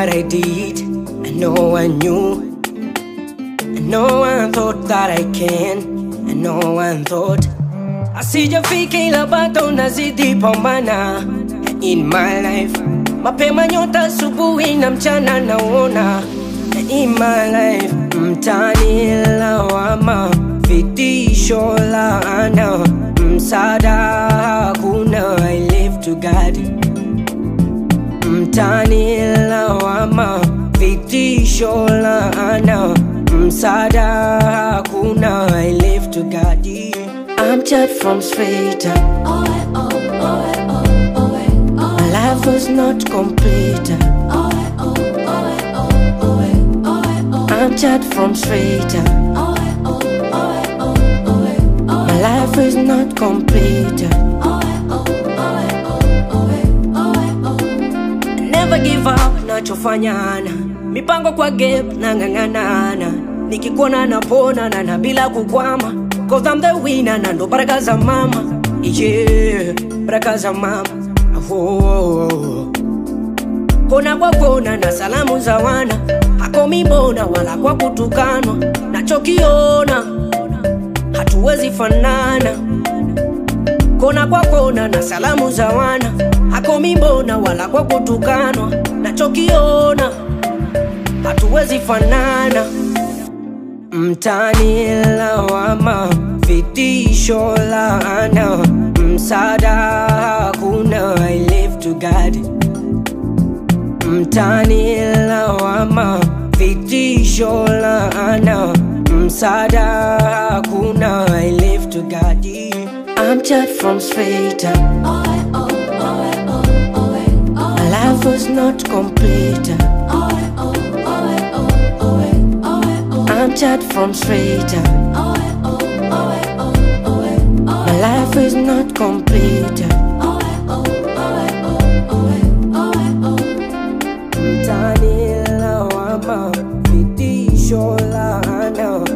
that I did, and no one knew. And no one thought that I can, and no one thought asijafika, ila bado nazidi pambana in my life. Mapema nyota, asubuhi na mchana naona in my life. Mtani lawama, vitisho, laana, msaada hakuna. I live to God mtani lawama, vitisho, laana, msaada hakuna. I live to God. I'm judged from straight up. My life was not complete. I'm judged from straight up. My life is not complete. Never give up, nachofanyana mipango kwa gap nang'ang'anana, nikikuona napona na na bila kukwama, cause I'm the winner na ndo baraka za mama yeah, baraka za mama oh. Kona kwa kona na salamu za wana hakomi mbona wala kwa kutukanwa, nachokiona hatuwezi fanana kona kwa kona na salamu za wana hakomi mbona wala kwa kutukanwa, nachokiona hatuwezi fanana. Mtani lawama, vitisho, laana, msaada hakuna. I live to God. Mtani lawama, vitisho, laana, msaada hakuna. I live to God. I'm judged from straight up. My life was not complete. I'm judged from straight up. My life is not complete. Mtani lawama, vitisho, laana,